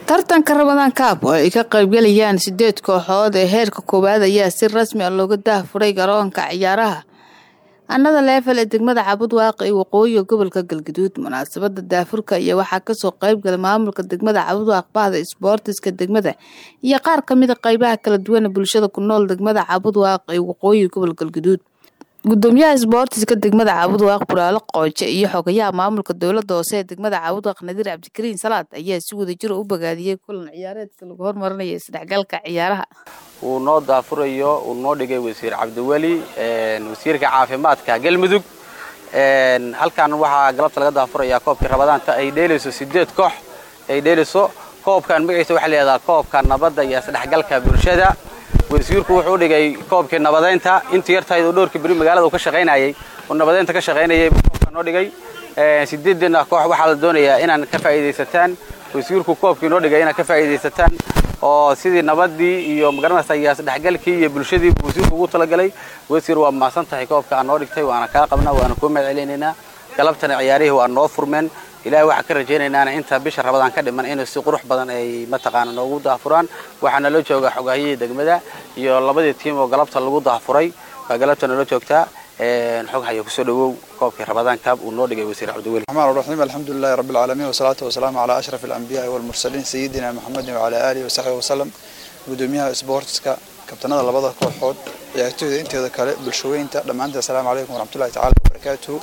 tartanka ramadaan kaab oo ay ka qaybgalayaan sideed kooxood ee heerka koowaad ayaa si rasmi ah looga daahfuray garoonka ciyaaraha annada leefel ee degmada cabud waaqi ee waqooyiga gobolka galgaduud munaasabada daafurka iyo waxaa kasoo qaybgalay maamulka degmada cabud waaq bahda isboortiska degmada iyo qaar kamida qeybaha kala duwan bulshada ku nool degmada cabud waaq ee waqooyiga gobolka galgaduud gudoomiyaha isboortiska degmada cabud waaq buraalo qooje iyo xogayaha maamulka dowlada hoose ee degmada cabud waaq nadiir cabdikariin salaad ayaa si wadajir u bogaadiyey kulan ciyaareedka lagu hormarinayo isdhexgalka ciyaaraha uu noo daafurayo uu noo dhigay wasiir cabdiweli wasiirka caafimaadka galmudug halkan waxaa galabta laga daafurayaa koobkii rabadaanta ay dheelayso sideed koox ay dheelayso koobkan magaciisa waxaa layihahdaa koobka nabadda iyo isdhexgalka bulshada wasiirku wuxuu dhigay koobkii nabadeynta intii yartahayd oo dhowrkii beri magaalada uu ka shaqaynayay uu nabadeynta ka shaqaynayay buu koobka noo dhigay sideedina koox waxaa la doonayaa inaan ka faa'iidaysataan wasiirku koobkii noo dhigay inaad ka faa'iidaysataan oo sidii nabadii iyo magaranaysa iyo isdhexgalkii iyo bulshadii wasiirku ugu talagalay wasiir waa mahadsan tahay koobka aan noo dhigtay waana kaa qabnaa waana kuu mahad celinaynaa galabtana ciyaarihii waa noo furmeen ilaahay waxaan ka rajaynaynaa inta bisha rabadaan ka dhiman inay si qurux badan ay mataqaana noogu daafuraan waxaana la joogaa xogaahiyihii degmada iyo labadii tiim oo galabta lagu daafuray baa galabta nala joogtaa xog haya kusoo dhawow koobkii rabadaan kaab uu noo dhigay wasiir cabdiweli الرحمن الرحيم الحمد لله رب العالمين والصلاة والسلام على أشرف الأنبياء والمرسلين سيدنا محمد وعلى آله وصحبه وسلم gudoomiyaha isboortiska kabtanada labada kooxood ciyaartooyda inteeda kale bulshooyinta dhammaanteed asalaamu calaykum waraxmatullahi tacaala wabarakaatuhu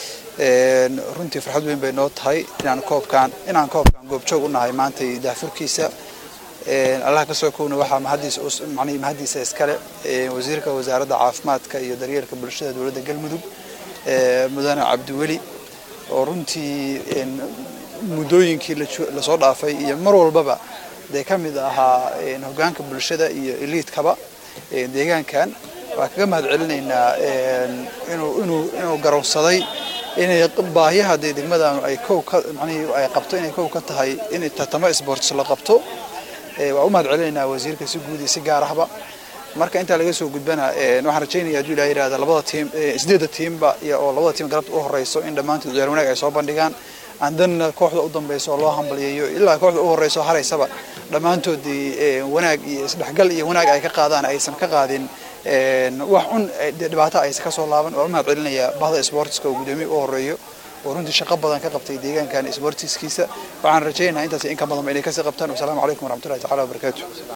runtii farxad weyn bay noo tahay inaan koobkaan inaan koobkaan goobjoog u nahay maanta daafurkiisa allah ka soo kowna waxaa mahadiisa macnihii mahadiisa iskale wasiirka wasaaradda caafimaadka iyo daryeelka bulshada dowladda galmudug mudane cabdiweli oo runtii muddooyinkii lasoo dhaafay iyo mar walbaba dee ka mid ahaa hogaanka bulshada iyo eliidkaba deegaankan waan kaga mahad celinaynaa inuu garowsaday inay baahiyaha dee degmadan ay kow ka macnihii ay qabto inay kow ka tahay in tartamo sports la qabto waan u mahad celinaynaa wasiirka si guud iyo si gaar ahba marka intaa laga soo gudbana waxaan rajaynaya hadduu ilaha yirahda labada tiim sideedda tiimba iyo oo labada tiim galabta u horeyso in dhammaantood ciyaar wanaag ay soo bandhigaan andanna kooxda u dambeyso oo loo hambalyeeyo ilaa kooxda u horeyso haraysaba dhammaantoodii wanaag iyo isdhexgal iyo wanaag ay ka qaadaan aysan ka qaadin wax un dhibaato aysan ka soo laaban waan u mahad celinayaa bahda sportiska oo gudoomiye u horeeyo oo runtii shaqo badan ka qabtay deegaankan sportiskiisa waxaan rajaynayaa intaas in ka badanba inay kasii qabtaan wasalaamu calaykum waraxmatullahi tacala wabarakaatu